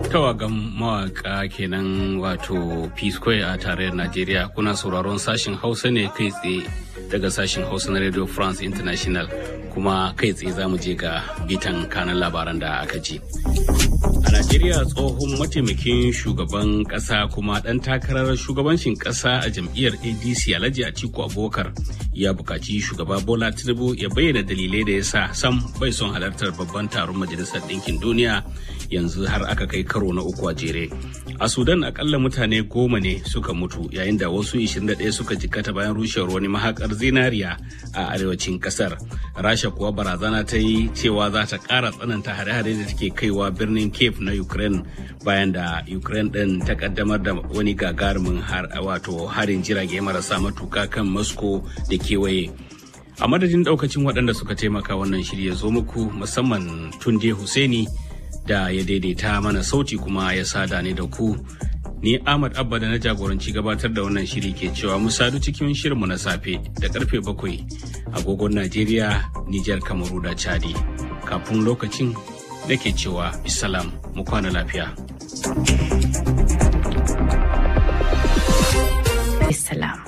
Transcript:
tawagan mawaka kenan wato p square a tarayyar najeriya kuna sauraron sashen hausa ne kai tsaye daga sashen hausa na radio france international kuma kai tsaye za mu je ga bitan kanan labaran da aka ji a najeriya tsohon mataimakin shugaban kasa kuma dan takarar shugabancin kasa a jam'iyyar adc alhaji atiku abubakar ya bukaci shugaba bola tinubu ya bayyana dalilai da ya sa sam bai son halartar babban taron majalisar ɗinkin duniya yanzu har aka kai karo na uku a jere a sudan akalla mutane goma ne suka mutu yayin da wasu 21 suka jikkata bayan rushewar wani mahakar zinariya a arewacin kasar rasha kuwa barazana ta yi cewa za ta ƙara tsananta hare-hare da take kaiwa birnin cape na ukraine bayan da ukraine ɗin ta kaddamar da wani gagarumin wato harin jirage marasa matuka kan moscow da kewaye a madadin daukacin waɗanda suka taimaka wannan shirya zo muku musamman tunde Hussaini da ya daidaita mana sauti kuma ya sada ni da ku ni ahmad abba da na jagoranci gabatar da wannan shiri ke cewa mu sadu cikin shirinmu na safe da karfe bakwai agogon najeriya nijar kamaru da chadi kafin lokacin nake cewa bisalam mu kwana lafiya Bisalam.